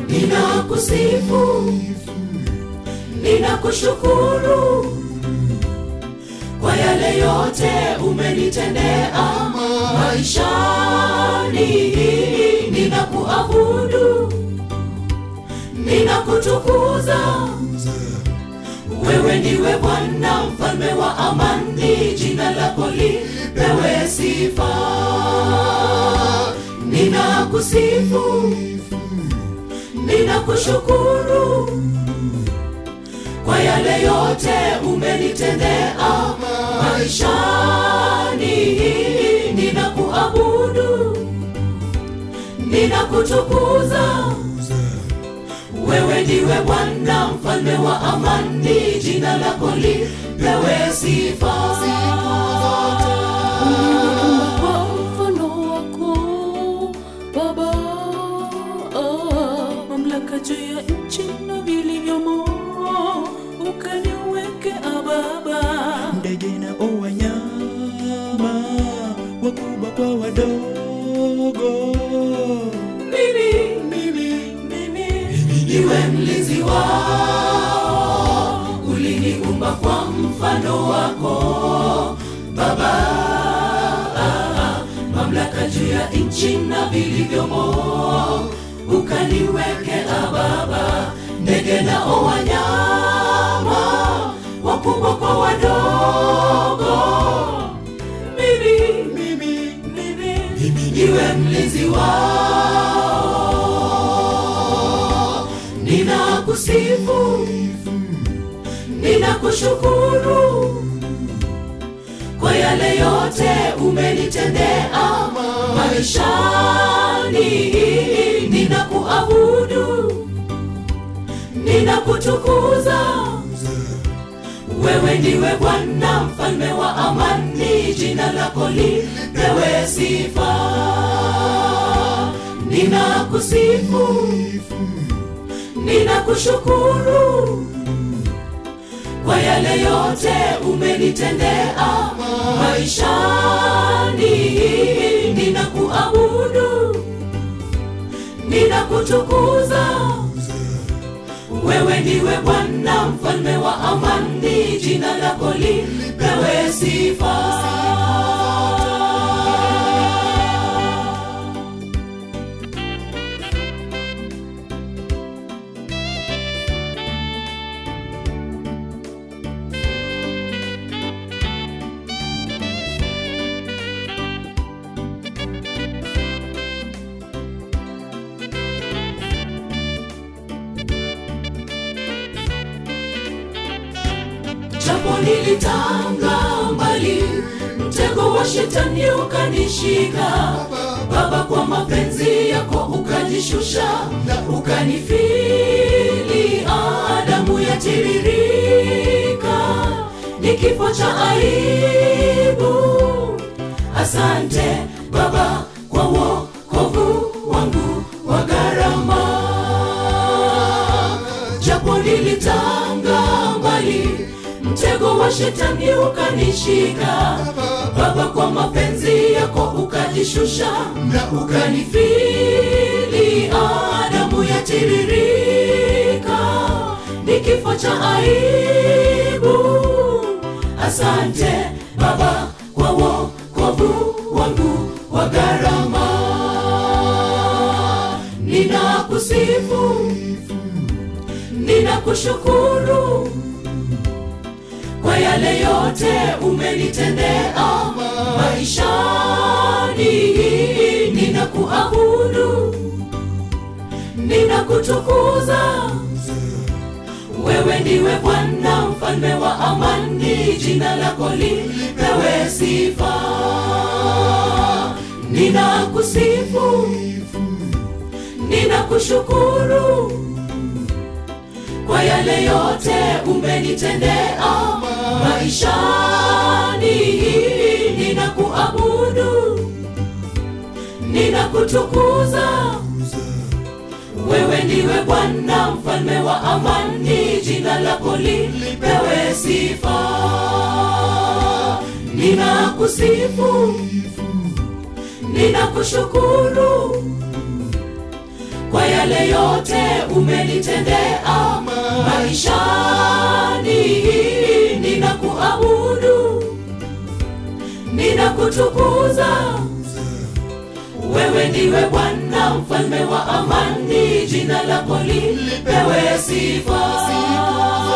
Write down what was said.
ninakusifu ninakushukuru kwa yale yote umenitendea maishani ninakuabudu ninakutukuza wewe ndiwe bwana mfalme wa amani jina lako lipewe sifa ninakusifu ninakushukuru kwa yale yote umenitendea maishani ninakuabudu ninakutukuza wewe ndiwe bwana mfalme wa amani jina lako lipewe sifa kwa mfano wako Baba, ah, mamlaka juu ya nchi na vilivyomo, ukaniwekea Baba. ndege na wanyama wakubwa kwa wadogo mimi mimi mimi niwe mlinzi wao uliniumba kwa mfano wako baba mamlaka juu ya nchi na vilivyomo ukaniwekea baba ndege nao wanyama wakubwa kwa wadogo mimi mimi mimi niwe mlinzi wao ninakusifu ninakushukuru kwa yale yote umenitendea maishani ninakuabudu ninakutukuza wewe ndiwe bwana mfalme wa amani jina lako lipewe sifa ninakusifu ninakushukuru kwa yale yote umenitendea maishani ninakuabudu ninakutukuza wewe ndiwe bwana mfalme wa amani jina lako lipewe sifa japo nilitanga mbali mtego wa shetani ukanishika baba kwa mapenzi yako ukajishusha ukanifili adamu yatiririka ni kifo cha aibu asante baba kwa wokovu wangu wa gharama japo nilitanga mbali mtego wa shetani ukanishika baba kwa mapenzi yako ukajishusha na ukanifili adamu yatiririka ni kifo cha aibu asante baba kwa wokovu wangu wa gharama ninakusifu ninakushukuru kwa yale yote umenitendea maishani ninakuabudu ninakutukuza wewe ndiwe bwana mfalme wa amani jina lako lipewe sifa ninakusifu ninakushukuru kwa yale yote umenitendea maishani ninakuabudu ninakutukuza wewe ndiwe bwana mfalme wa amani jina lako lipewe sifa ninakusifu ninakushukuru kwa yale yote umenitendea maishani ninakuabudu ninakutukuza wewe ndiwe bwana mfalme wa amani jina lako lipewe sifa